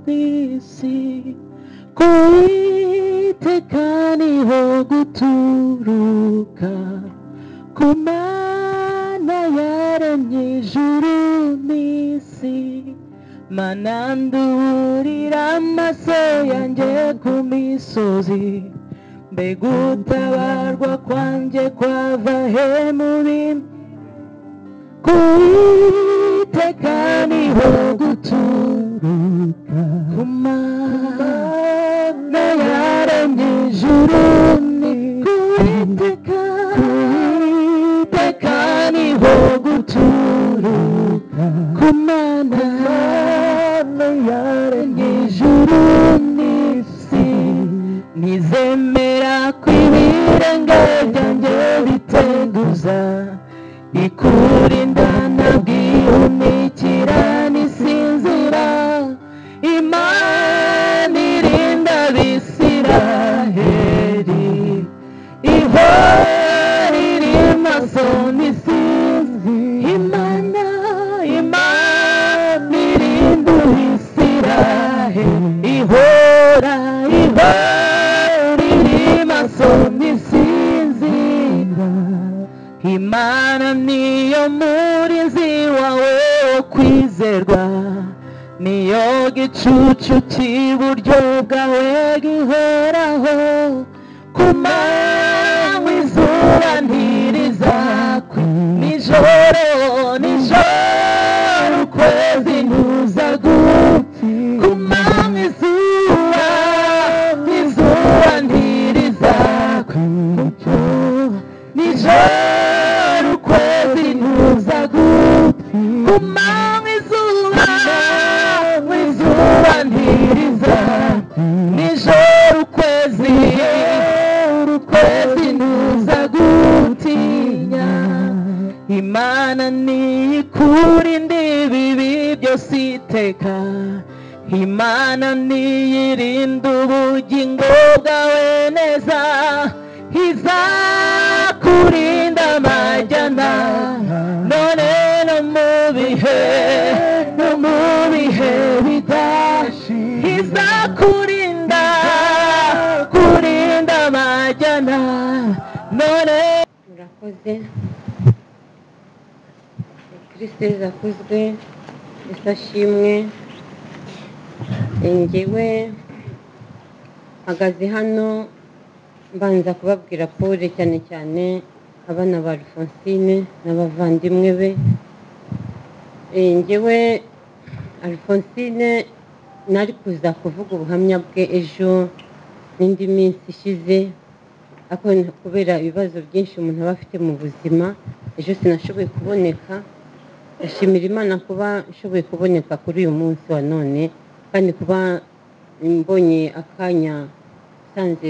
지루듯이 고이테카니 호구투루카 고마나야란 예주루니시 만난두리란 마세얀제 구미소지 Me gustaba algo cuando cuava hemurim Kuite kani hogutu Kuma nayare ni juruni Kuite kani kani hogutu Kuma nayare ni juruni ntizemera ko ibirenge byanjye biteguza ikurinda nabwihumikira n'isinzira imana irinda abisiraheri ihora iri maso n'isinzi imana imana irinda abisiraheri ihora ihora sonisinzira imana niyo murinzi wawe wo kwizerwa niyo gicucu cy'iburyo bwawe gihoraho ku manywa izuba ntirizakwe nijoro nijoro ukwezi ntuzagupfi ku manywa izuba izuba kwimucyo nijoro ukwezi ntuza gupfi kumanywa izuba mu izuba ntiriza nijoro ukwezi ukwezi ntuza gutinya imana niyikurinda ibibi byose iteka imana niyirinda ubugingo bwawe neza izakurinda amajyana none no mu bihe no mu bihe bidashi izakurinda kurinda amajyana none murakoze kirisite zakozwe isashimwe ngewe mpagaze hano mbanza kubabwira pole cyane cyane abana ba alphonsine n'abavandimwe be ngewe alphonsine nari kuza kuvuga ubuhamya bwe ejo n'indi minsi ishize ariko kubera ibibazo byinshi umuntu aba afite mu buzima ejo sinashoboye kuboneka ndashimira imana kuba nshoboye kuboneka kuri uyu munsi wa none kandi kuba mbonye akanya nsanze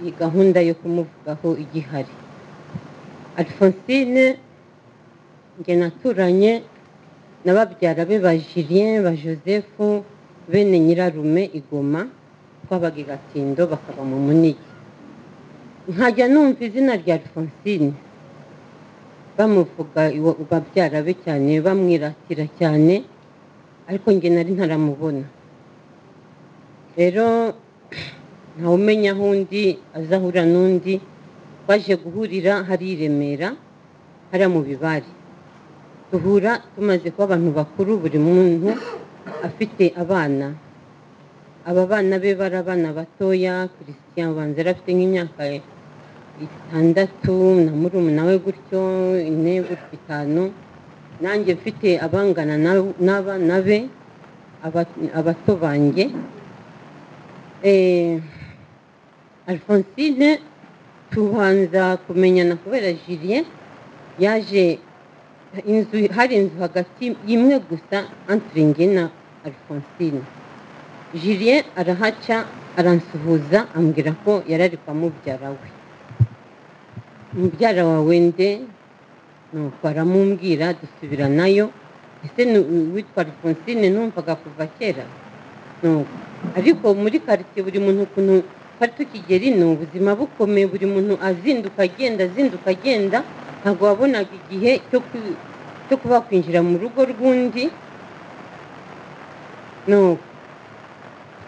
iyi gahunda yo kumuvugaho igihari alphonsine njye naturanye na babyara be ba julien ba joseph bene nyirarume igoma twabaga i gatindo bakaba mu munigi nkajya numva izina rya alphonsine bamuvuga babyara be cyane bamwiratira cyane ariko njye nari ntaramubona rero umenya aho undi azahura n'undi twaje guhurira hari i remera hariya mu bibari duhura tumaze kuba abantu bakuru buri muntu afite abana aba bana be bari abana batoya christian ubanza yari afite nk'imyaka itandatu na murumuna we gutyo ine gutyo itanu nanjye mfite abangana n'abana be abato banjye alphonsine tubanza kumenyana kubera julien yaje inzu hari inzu hagati imwe gusa antiringi na alphonsine jilien arahaca aransuhuza ambwira ko yari ari kwa mubyara we mubyara wawe nde nuko aramumbwira dusubira nayo ese ni- witwa alphonsine numvaga kuva kera nuko ariko muri karitsiye buri muntu ukuntu twari tukigera ino ubuzima bukomeye buri muntu azinduka agenda azinduka agenda ntabwo wabonaga igihe cyo ku- cyo kuba kwinjira mu rugo rw'undi nuko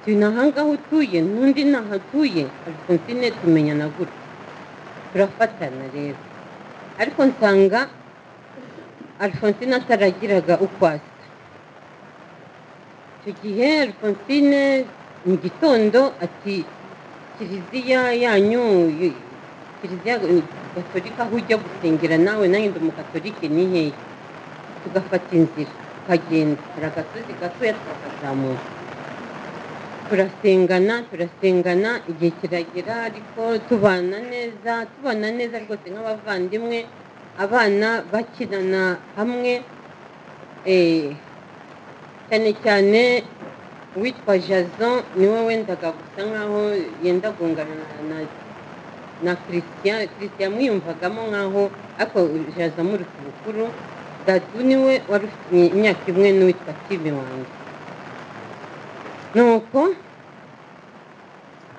tu nahangaho utuye n'undi ntaho atuye alphonsine tumenyana gutya turafatana rero ariko nsanga alphonsine ataragiraga uko asa icyo gihe alphonsine mu gitondo ati kiliziya yanyu y- kiliziya eh, gatolika aho ujya gusengera nawe nanjye ndi umugatolike ni hehe tugafata inzira tukagenda hari agasozi gatoya tukakazamuka turasengana turasengana igihe kiragera ariko tubana neza tubana neza rwose nk'abavandimwe abana bakinana hamwe eh, cyane cyane uwitwa jason niwe wendaga gusa nkaho yenda gungana na- na na christian christian mwiyumvagamo nkaho ariko jason muri ku bukuru dadu niwe wari ufite imyaka imwe n'uwitwa steve wanjye nuko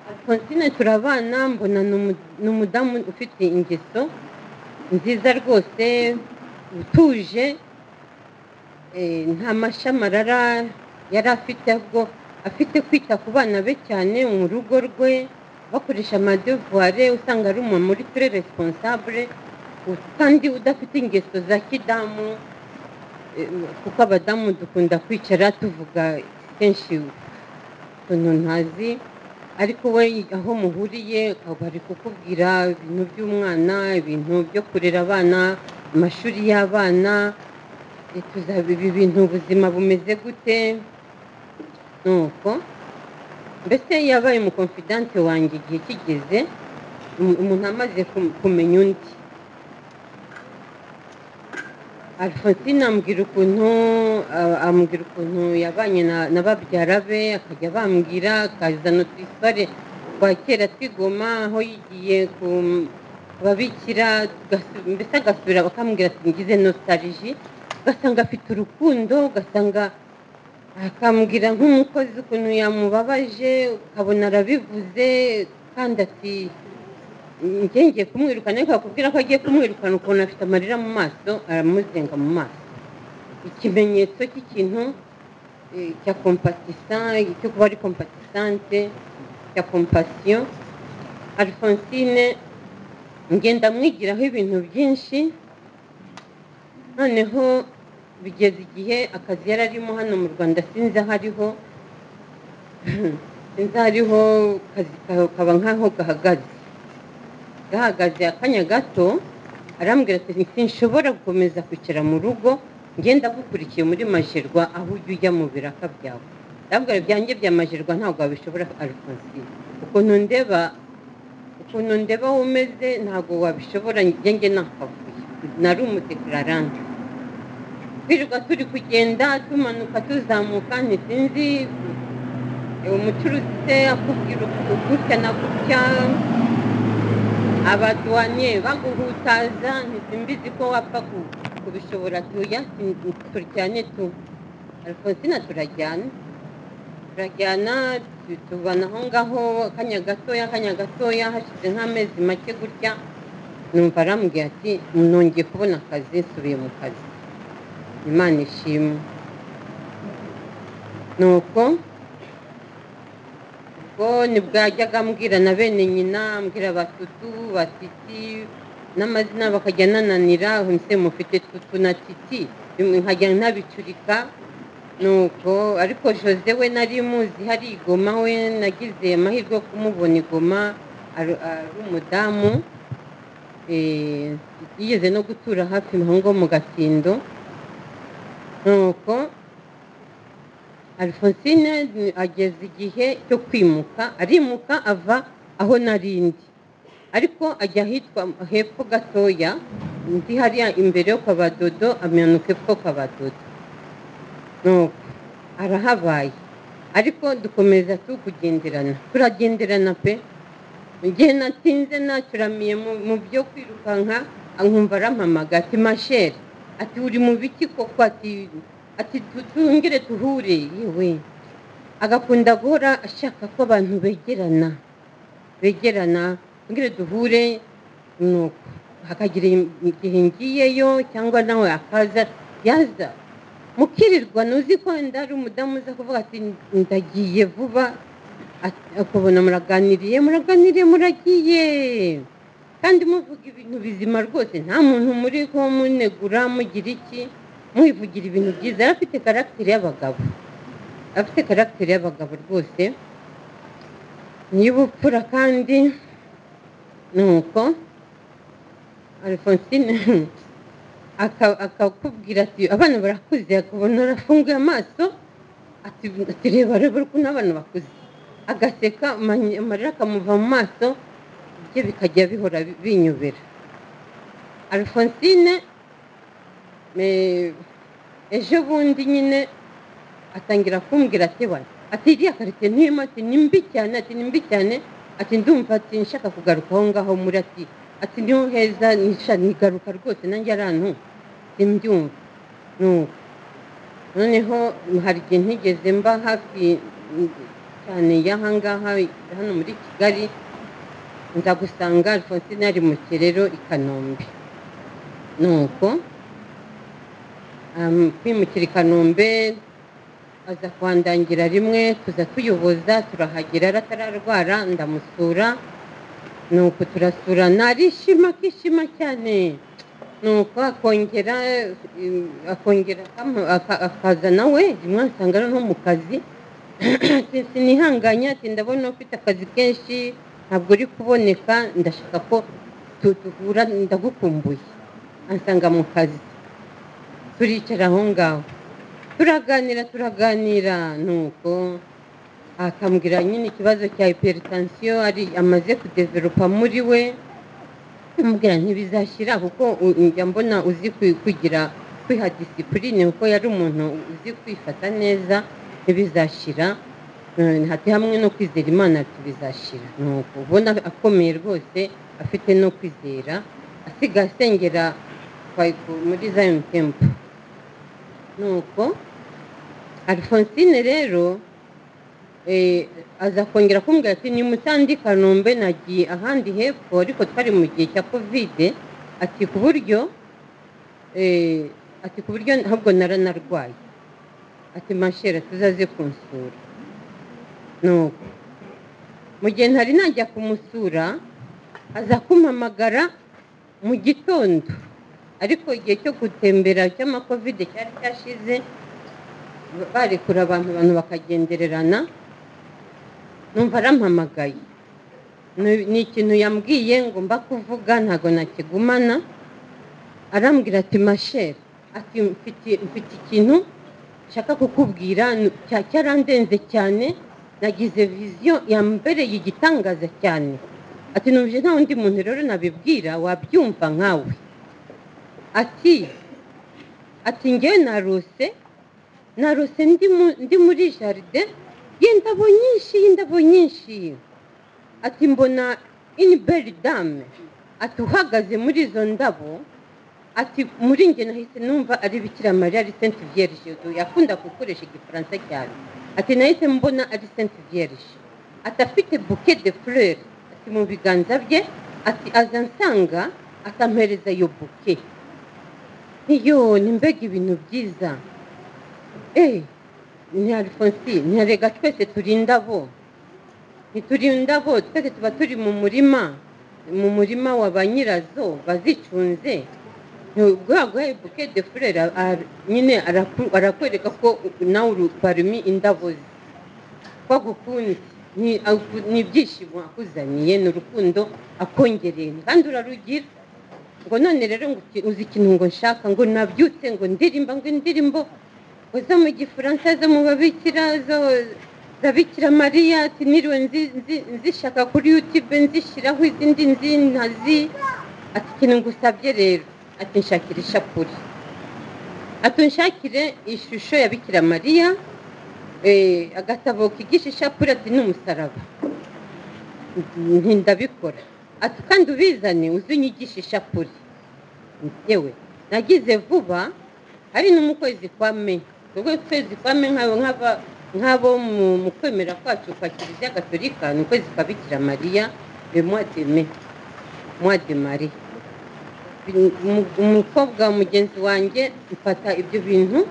alphonsine turabana mbona ni umu- ni umudamu ufite ingeso nziza rwose utuje eh, nta mashami arara yari afite ahubwo afite kwita ku bana be cyane mu rugo rwe bakoresha amadevuware usanga ari umuntu muri turi responsable u- kandi udafite ingeso za kidamu eh, kuko abadamu dukunda kwicara tuvuga kenshi utuntu ntazi ariko we aho muhuriye bari kukubwira ibintu by'umwana ibintu byo kurera abana amashuri y'abana eh, tuzaba ibi bintu ubuzima bumeze gute nuko mbese yabaye umukonfidanse wanjye igihe kigeze um- umuntu amaze kum- kumenya undi alphonsine ambwira ukuntu a- ambwira ukuntu yabanye na- na babyara be akajya bambwira akazana utwisare twa kera twigoma aho yigiye ku ku babikira tugasu- mbese agasubira bakambwira ati ngize nostalgie ugasanga afite urukundo ugasanga akambwira nk'umukozi ukuntu yamubabaje ukabona arabivuze kandi ati njye ngiye kumwirukana ariko akubwira ko agiye kumwirukana ukuntu afite amarira mu maso aramuzenga mu maso ikimenyetso cy'ikintu eh, cya kompatisan cyo kuba ari kompatisante cya kompasiyo alphonsine ngenda mwigiraho ibintu byinshi noneho bigeze igihe akazi yari arimo hano mu rwanda sinzi aho ariho sinzi aho ariho akazi ka- kaba nk'aho gahagaze gahagaze akanya gato arambwira ati sinshobora gukomeza kwicara mu rugo ngenda gukurikiye muri majerwa aho ujya ujya mu biraka byawe ndabwira byanjye bya majerwa ntabwo wabishobora alphonsine ukuntu ndeba ukuntu ndeba wowe umeze ntabwo wabishobora njye njye nakavuye nari umudekararante twirirwa turi kugenda tumanuka tuzamuka ntisinzi umucuruzi se akubwira uku- gutya na gutya abaduwanye baguhutaza ntisimbizi ko wapfa ku- kubishobora tuya turyane tu alphonsine turajyana turajyana tu- tubana aho ngaho akanya gatoya akanya gatoya hashize nk'amezi make gutya numva arambwira ati nongeye kubona akazi nsubiye mu kazi imana ishimwe nuko ubwo ntibwajyaga ambwira na bene nyina ambwira batutu batiti n'amazina bakajya nananira mbese mufite tutu na titi bimwe nkajya ntabicurika nuko ariko jose we nari muzi hari igoma we nagize amahirwe yo kumubona igoma ari ari umudamu eh, yigeze no gutura hafi aho ngo mu gatindo nuko alphonsine ni- ageze igihe cyo kwimuka arimuka ava aho narindi ariko ajya ahitwa hepfo gatoya ndi hariya imbere yo kwa badodo amanuka hepfo kwa badodo nuko arahabaye ariko dukomeza tukugenderana turagenderana pe mu gihe natinze nacuramiye mu- mu byo kwirukanka ankumva arampamagaye ati masheri ati uri mu biki koko ati ati tu- twongere tuhure yewe agakunda guhora ashaka ko abantu begerana begerana twongere duhure nuko hakagira igihe ngiyeyo cyangwa nawe akaza yaza mukirirwa ntuzi ko wenda hari umudamu uza kuvuga ati ndagiye vuba Ati- ukabona muraganiriye muraganiriye muragiye kandi muvuga ibintu bizima rwose nta muntu muri ko munegura mugira iki mwivugira ibintu byiza yari afite karagiteri y'abagabo afite karagiteri y'abagabo rwose n'ibupfura kandi ni uko alphonsine aka- akakubwira ati abana barakuze akabona arafunguye amaso ati ati, reba reba ukuntu abana bakuze agaseka amanye- amarira akamuva mu maso ibyo bikajya bihora bi- binyobera alphonsine eh, ejo bundi nyine atangira kumbwira ati we ati iriya karite ntuyemo ati ni mbi cyane ati ni mbi cyane ati ndumva ati nshaka kugaruka aho ngaho muri ati ati niho heza nisha nigaruka rwose nanjye arantu simbyumva nuko noneho hari igihe ntigeze mba hafi mm, cyane y'ahangaha hano muri kigali ndagusanga alphonsine ari mu kirero i kanombe nuko um, kwimukira i kanombe aza kuhandangira rimwe tuza tuyoboza turahagera aratararwara ndamusura nuko turasurana arishima akishima cyane nuko akongera eh, akongera akamu- aka- akaza nawe rimwe asanga ari nko mu kazi Ati, sinihanganye ati ndabona ufite akazi kenshi ntabwo uri kuboneka ndashaka ko tu- duhura ndagukumbuye ansanga mu kazi turicara aho ngaho turaganira turaganira nuko akambwira nyine ikibazo cya hypertension ari amaze kudeveropa muri we amubwira ntibizashyira kuko u- njya mbona uzi kwi- kugira kwiha disipurine kuko yari umuntu uzi kwifata neza ntibizashyira Eh, hati hamwe no kwizera imana ati bizashyira nuko ubona akomeye rwose afite no kwizera asigaye asengera kwa- muri Zion Temple nuko Alphonsine rero eh, aza kongera kumbwira ati ni mutandi kanombe nagiye ahandi hepfo ariko twari mu gihe cya kovide ati ku buryo eh, ati ku buryo ahubwo naranarwaye ati mashera tuzaze kunsura nuko mu gihe ntari najya kumusura aza kumpamagara mu gitondo ariko igihe cyo gutembera cy'amakovide cyari cyashize barekura abantu abantu bakagendererana numva arampamagaye Ni- ni ikintu yambwiye ngo mba kuvuga ntabwo nakigumana arambwira ati masheri ati mfite mfite ikintu nshaka kukubwira n- cya- cyarandenze cyane nagize viziyo yambereye igitangaza cyane ati numvise nta wundi muntu rero nabibwira wabyumva nkawe ati ati ngewe narose narose ndi mu- ndi muri jaride y'indabo nyinshi y'indabo nyinshi ati mbona iniberi dame ati uhagaze muri izo ndabo ati muri njye nahise numva ari bikira mariya ari senti vierge du- yakunda gukoresha igifaransa cyane ati nahise mbona ari senti vierge ati afite buke de fleur ati mu biganza bye ati aza nsanga atampereza iyo buke iyo ni mbega ibintu byiza Eh, ni Alphonsi, ni erega twese turi indabo. Ntituri indabo, twese tuba turi mu murima, mu murima wa ba nyirazo bazicunze. Bwaguhaye buke de furere nyine araku- arakwereka ko nawe uri parmi indabo ze. Ko agukunze, ni aku- ni ibyishimo akuzaniye, ni urukundo akongereye, kandi urarugira ngo none rero ngo uki- uzi ikintu ngo nshaka ngo nabyutse ngo ndirimba ngo indirimbo zo mu gifaransa zo mu babikira zo zabikira mariya ati niriwe nzi- nzi- nzishaka kuri yutube nzishyiraho izindi nzi ati ikintu ngusabye rero ati nshakira ishapure ati unshakire ishusho ya bikira mariya Eh, agatabo kigisha ishapure ati ni umusaraba nti ndabikora ati kandi ubizane uzunyigishe ishapure yewe nagize vuba hari no mu kwezi kwa me ubwo kwezi kwa me nk'abo nk'aba nk'abo mu mu kwemera kwacu kwa kiliziya gatolika ni ukwezi kwa bikira mariya le mois de mai mois de marie Umu- umukobwa wa mugenzi wanjye mfata ibyo bintu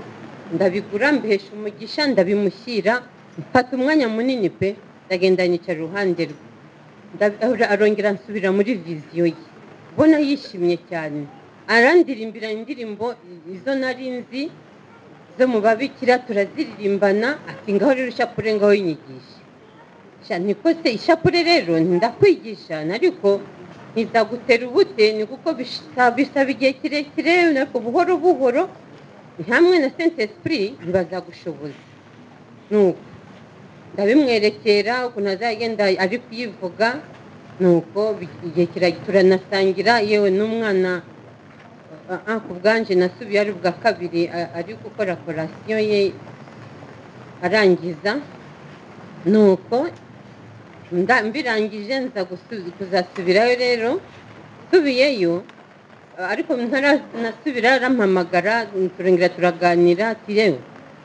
ndabigura mbihesha umugisha ndabimushyira mfata umwanya munini pe ndagenda nicara iruhande rwe Nda- ara- arongera nsubira muri viziyo ye ubona yishimye cyane arandirimbira indirimbo izo nari nzi zo mu babikira turaziririmbana ati ngaho rero ishapure ngaho inyigisha Sha, niko se ishapure rero ndakwigisha ariko ntizagutera ubute ni kuko bisha- bisaba igihe kirekire ariko buhoro buhoro hamwe na sente esprit ntibazagushoboza nuko ndabimwerekera ukuntu azagenda ari kuyivuga nuko bi- igihe kiragera turanasangira yewe n'umwana ah, ah, ku bwanje nasubiye ari ubwa kabiri ah, ari gukora korasiyo ye arangiza nuko nda- mbirangije nza gusu- kuzasubirayo rero nsubiyeyo a- ariko ntaranasubira arampamagara turongera turaganira ati yewe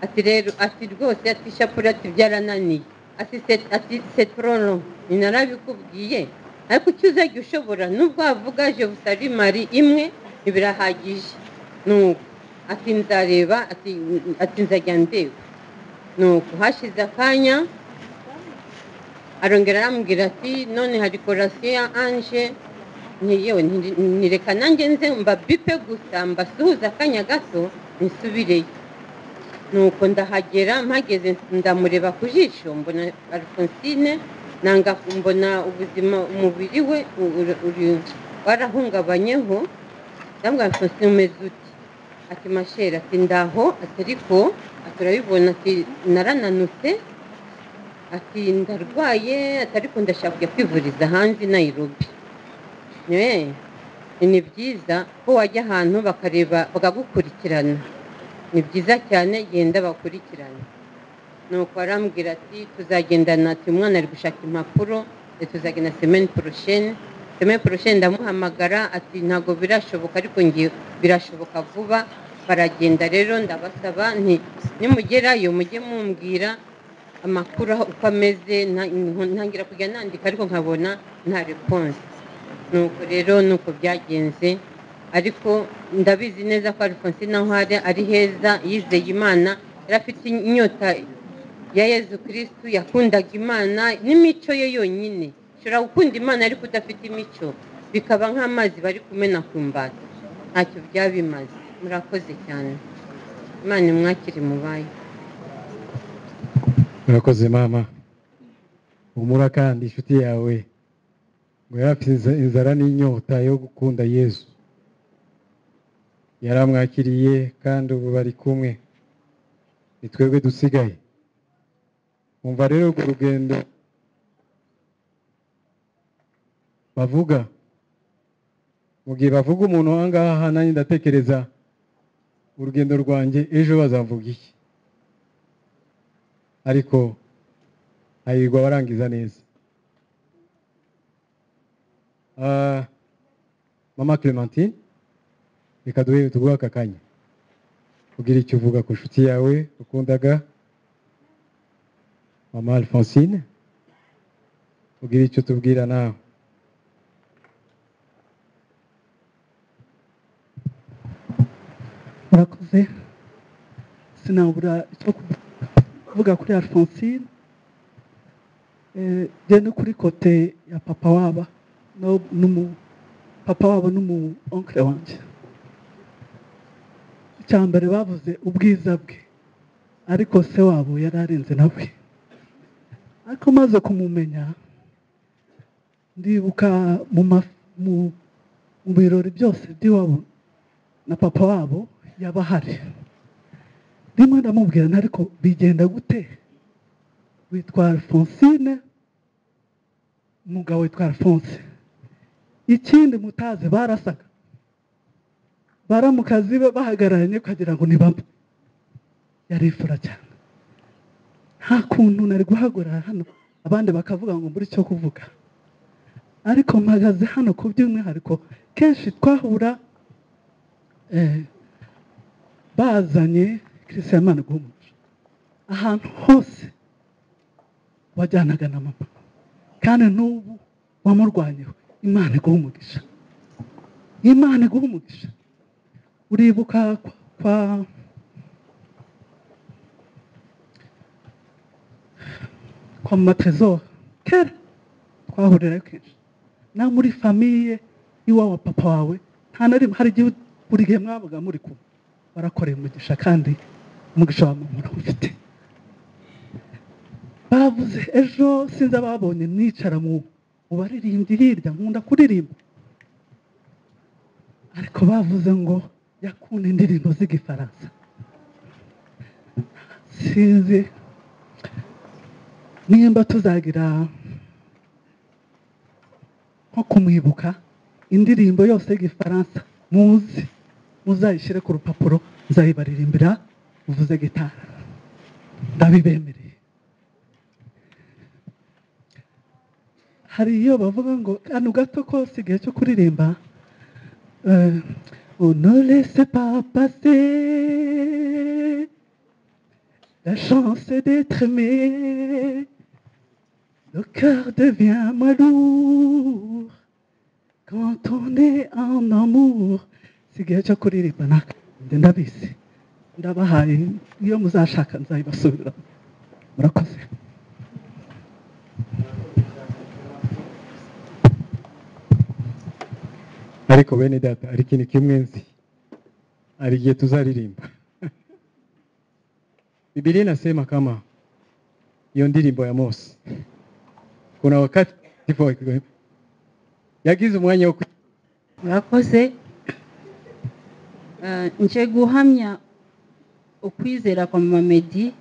ati rero ati rwose ati ishapure ati byarananiye ati "C'est- ati setororo ni narabikubwiye ariko icyo uzajya ushobora nubwo wavuga jevusari mari imwe ntibirahagije nuko ati nzareba ati ati nzajya ndeba nuko hashize akanya arongera arambwira ati none hari korasiyo ya anje Nti yewe nti- nireka nanjye nze mbabipe gusa mbasuhuza akanya gato nisubireyo nuko ndahagera mpageze ndamureba ku jisho mbona alphonsine nanga mbona ubuzima umubiri we u- uri- uri- warahungabanyeho ndabwira alphonsine umeze uti ati masheri ati ndaho ati ariko ati urabibona ati narananutse ati ndarwaye ati ariko ndashaka kujya kwivuriza hanze i nayirobi yewe ni byiza ko wajya ahantu bakareba bakagukurikirana ni byiza cyane genda bakurikirane nuko arambwira ati tuzagendana ati umwana ari gushaka impapuro ati, tuzagenda semeni porosheni semeni porosheni ndamuhamagara ati ntabwo birashoboka ariko ngiye birashoboka vuba baragenda rero ndabasaba nti nimugerayo mujye mumbwira amakuru aho uko ameze nta- ntangira kujya nandika ariko nkabona nta reponse nuko rero nuko byagenze ariko ndabizi neza ko alphonse naho ari ari heza yizeye imana yari afite inyota ya yezu kirisitu yakundaga imana n'imico ye yonyine ushobora gukunda imana ariko udafite imico bikaba nk'amazi bari kumena ku mbata ntacyo byaba bimaze murakoze cyane imana imwakire mubaye murakoze mama humura kandi inshuti yawe ngo yari afite inza- inzara n'inyota yo gukunda yezu yaramwakiriye kandi ubu bari kumwe ni twebwe dusigaye umva rero urwo rugendo bavuga mu gihe bavuga umuntu aha ngaha nanjye ndatekereza urugendo rwanjye ejo bazavuga iki ariko hahirwa abarangiza neza Ah, mama clementine reka duhe tuguhe aka kanya ubwira icyo uvuga ku nshuti yawe ukundaga mama alphonsine ubwira icyo tubwira nawe murakoze sinabura icyo kuvuga kuri alphonsine Eh, njye no kuri kote ya papa waba no- n'umu papa wabo n'umu onkire wanjye icya mbere bavuze ubwiza bwe ariko se wabo yari arenze nawe ariko maze kumumenya ndibuka mu ma- mu- mu birori byose by'iwabo na papa wabo yaba ahari rimwe ndamubwira nti ariko bigenda gute witwa alphonsine umugabo witwa alphonse ikindi mutazi barasaga baramukazi be bahagararanye ukagira ngo ni bamwe yarifura cyane nta kuntu nari guhagarara hano abandi bakavuga ngo mbure icyo kuvuga ariko mpagaze hano ku by'umwihariko kenshi twahura eh, bazanye kirisita y'imana guhumuza ahantu hose wajyanaga na mama kandi n'ubu wamurwanyeho imana iguha umugisha imana iguha umugisha uribuka kwa, kwa kwa matresor kera twahurira kenshi na muri famiye y'iwa wa papa wawe nta na rimwe hari igihe buri gihe mwabaga muri kumwe warakoreye umugisha kandi umugisha wa mama urawufite bavuze ejo sinzi ababonye nicara mu mu baririmbyi hirya nkunda kuririmba ariko bavuze ngo yakunda indirimbo z'igifaransa sinzi nimba tuzagira nko kumwibuka indirimbo yose y'igifaransa muzi muzayishyire ku rupapuro muzayibaririmbira uvuze gitara ndabibemereye hari iyo bavuga ngo kano gato kose igihe cyo kuririmba eh, unolese papase la chance d'être aimé Le cœur devient moins lourd quand on est en amour. sigaye cyo kuririmba naka ndabizi ndabahaye iyo muzashaka nzayibasubiramo murakoze ariko bene data hari ikintu kimwe nzi hari igihe tuzaririmba Biblia inasema kama hiyo ndirimbo ya Mose, kuna wakati ndipo yagize umwanya wo kwi- murakoze Eh, nje guhamya ukwizera kwa mama medi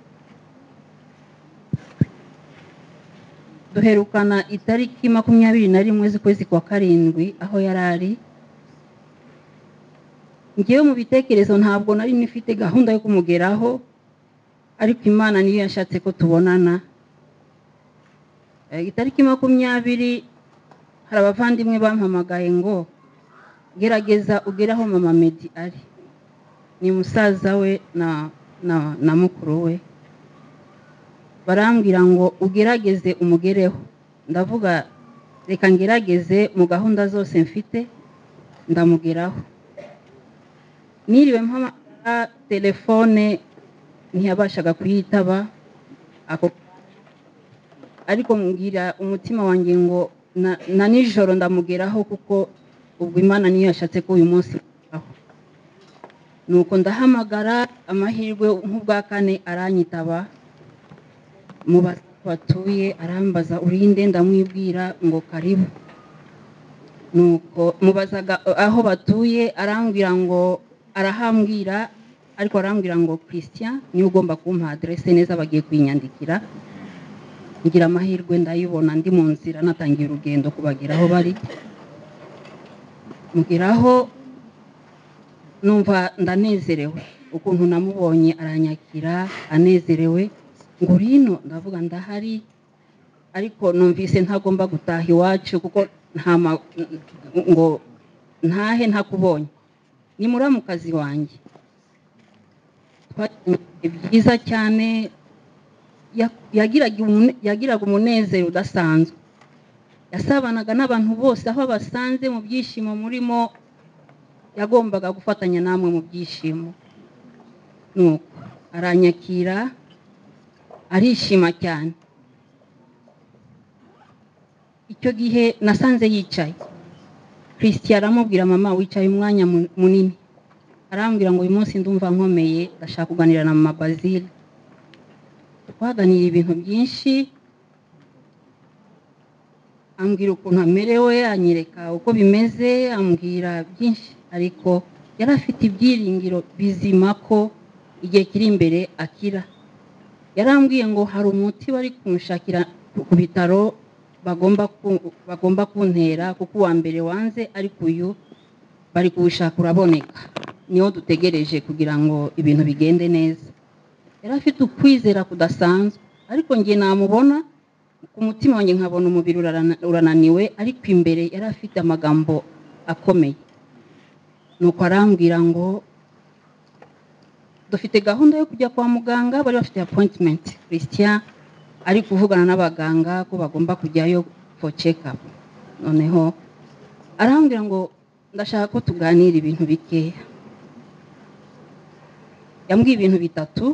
duherukana itariki makumyabiri na rimwe z'ukwezi kwa karindwi aho yari ari ngewe mu bitekerezo ntabwo nari nifite gahunda yo kumugeraho ariko imana niyo yashatse ko tubonana Eh, itariki makumyabiri hari abavandimwe bampamagaye ngo gerageza ugere aho mama medi ari ni musaza we na na na mukuru we barambwira ngo ugerageze umugereho ndavuga reka ngerageze mu gahunda zose mfite ndamugeraho niriwe mpamagara telefone ntiyabashaga kuyitaba ako ariko mbwira umutima wanjye ngo na- na nijoro ndamugeraho kuko ubwo imana niyo yashatse ko uyu munsi aho nuko ndahamagara amahirwe nk'ubwa kane aranyitaba mu ba- batuye arambaza urinde ndamwibwira ngo karibu nuko mubazaga aho batuye arambwira ngo arahambwira ariko arambwira ngo christian niwe ugomba kumpa aderese neza bagiye kuyinyandikira ngira amahirwe ndayibona ndi mu nzira natangiye urugendo kubagera aho bari mugeraho numva ndanezerewe ukuntu namubonye aranyakira anezerewe ngo rino ndavuga ndahari ariko numvise ntagomba gutaha iwacu kuko nta ma- ngo ntahe ntakubonye ni muramukazi wanjye twagiranye ibihe byiza cyane ya- yagiraga umune- yagiraga umunezero udasanzwe yasabanaga n'abantu bose aho abasanze mu byishimo murimo yagombaga gufatanya namwe mu byishimo nuko aranyakira arishima cyane icyo gihe nasanze yicaye christian aramubwira mama wicaye umwanya mu- munini arambwira ngo uyu munsi ndumva nkomeye ndashaka kuganira na mama bazile twaganiriye ibintu byinshi ambwira ukuntu amerewe anyereka uko bimeze ambwira byinshi ariko yari afite ibyiringiro bizima ko igihe kiri imbere akira yarambwiye ngo hari umuti bari kumushakira ku- ku bitaro bagomba ku- bagomba kuntera kuko uwa mbere wanze ariko uyu bari kuwushaka uraboneka niwo dutegereje kugira ngo ibintu bigende neza yari afite ukwizera kudasanzwe ariko njye namubona ku mutima wanjye nkabona umubiri urarana- urananiwe ariko imbere yari afite amagambo akomeye nuko arambwira ngo dufite gahunda yo kujya kwa muganga bari bafite appointment christian ari kuvugana n'abaganga ko bagomba kujyayo for check up noneho arambwira ngo ndashaka ko tuganira ibintu bikeya yambwiye ibintu bitatu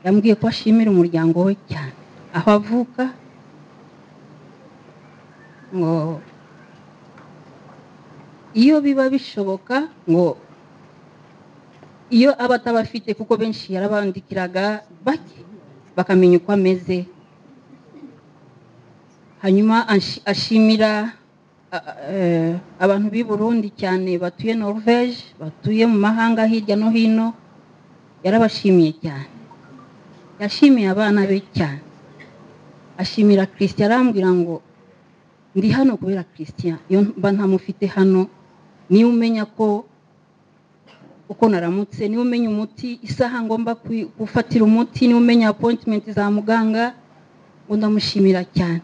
yambwiye ko ashimira umuryango we cyane aho avuka ngo iyo biba bishoboka ngo iyo aba atabafite kuko benshi yarabandikiraga bake bakamenya uko ameze hanyuma ashi- ashimira a- a- eh, abantu b'i burundi cyane batuye norvege batuye mu mahanga hirya no hino yarabashimiye cyane yashimiye abana be cyane ashimira christian arambwira ngo ndi hano kubera christian iyo mba ntamufite hano niwe umenya ko uko naramutse niwe umenya umuti isaha ngomba kwi- gufatira umuti niwe umenya appointment za muganga ngo ndamushimira cyane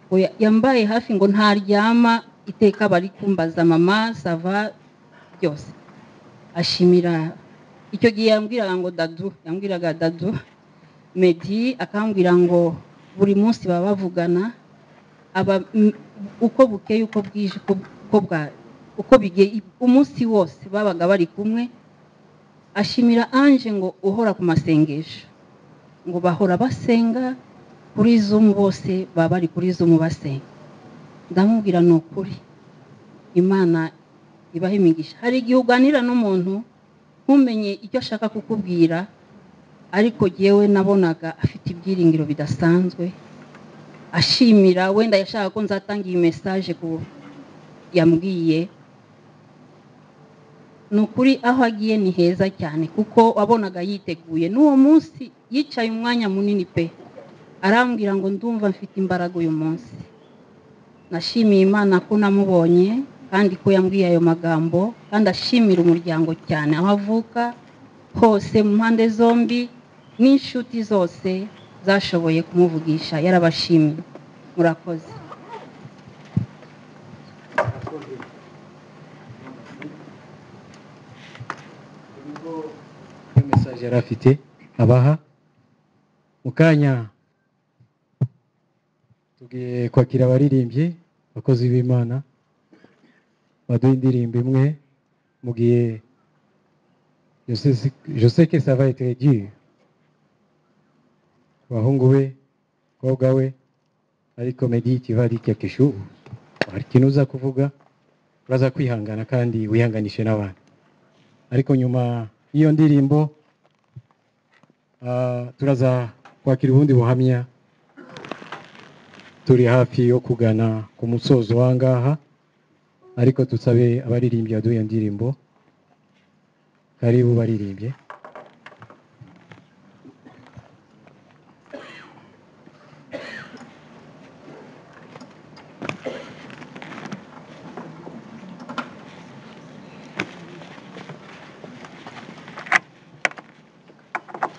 ngo ya- yambaye hafi ngo ntaryama iteka bari kumbaza mama sava byose ashimira icyo gihe yambwiraga ngo dadu yambwiraga dadu medi akambwira ngo buri munsi baba bavugana aba m- uko bukeye uko bwije uko- uko bwa uko bige umunsi wose babaga bari kumwe ashimira anje ngo uhora ku masengesho ngo bahora basenga kuri zumu bose baba bari kuri zumu basenga ndamubwira ni ukuri imana ibaha imigisha hari igihe uganira n'umuntu ntumenye icyo ashaka kukubwira ariko yewe nabonaga afite ibyiringiro bidasanzwe ashimira wenda yashaka ko nzatanga iyi mesaje ku yambwiye ni ukuri aho agiye ni heza cyane kuko wabonaga yiteguye n'uwo munsi yicaye umwanya munini pe arambwira ngo ndumva mfite imbaraga uyu munsi nashimiye imana ko namubonye kandi ko yambwiye ayo magambo kandi ashimira umuryango cyane aho avuka hose mu mpande zombi n'inshuti zose zashoboye kumuvugisha yarabashimiye murakoze iyo mesaje yari afite abaha mu kanya tugiye kwakira abaririmbyi abakozi b'imana baduha indirimbo imwe mu gihe joseke savaye teregiye abahungu be abakobwa we ariko medi kivari cyakishu hari ikintu uza kuvuga uraza kwihangana kandi wihanganishe n'abandi ariko nyuma y'iyo ndirimbo ah, turaza kwakira ubundi buhamya turi hafi yo kugana ku musozo w'angaha ariko tusabe abaririmbyi baduha iyo ndirimbo karibu baririmbye